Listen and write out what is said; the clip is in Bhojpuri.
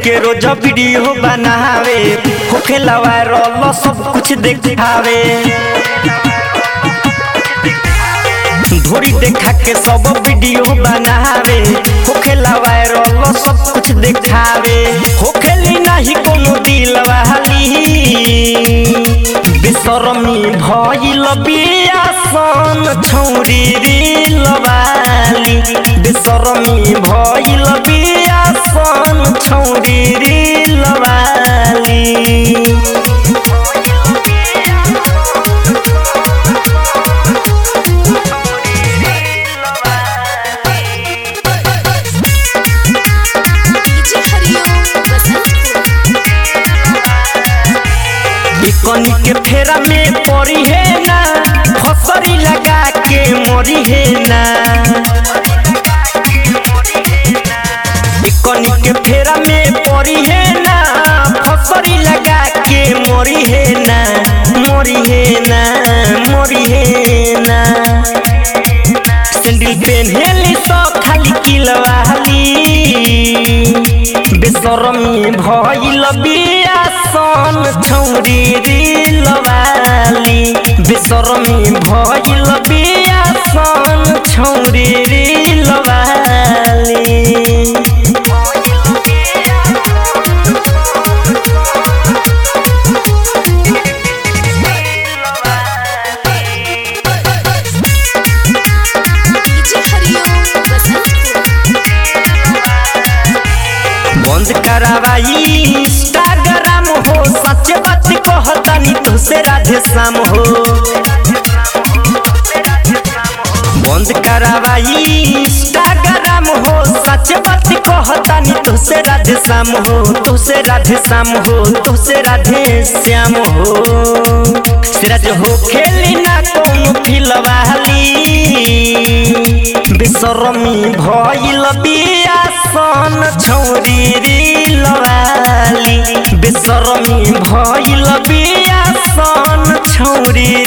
के रोज वीडियो बनावे होखे वायरल सब कुछ देखावे धोरी देखा के सब वीडियो बनावे होखे वायरल सब कुछ देखावे होखेली नहीं कोनो दिल वाली बेसरमी भइल बियासन छौरी दिल वाली बेसरमी भइल बियासन छौरी दिल वाली डीजे हरिओम बसंतपुर इकनी के फेरा में पड़ी है ना फसरी लगा के मरी है ना इकनी के फेरा में पड़ी है ना फसरी लगा के मरी है ना मरी है ना मरी है ना सैंडल पेन्हेली तो खाली किलवाली बेसरमी भइल बियासन छौरी दिलवाली बेसरमी भइल बियासन छौरी दिलवाली डीजे हरिओम बसंतपुर बंद करावाई इंस्टाग्राम हो सच बात कहतानी तो से राधे श्याम हो बंद करावाई इंस्टाग्राम हो सच बात कहतानी तो से राधे श्याम हो तो से राधे श्याम हो तो से राधे श्याम हो सिराज हो खेली ना कौन फिलवाली बेसरमी भइल बियासन छौरी दिलवाली बेसरमी भइल बियासन छौरी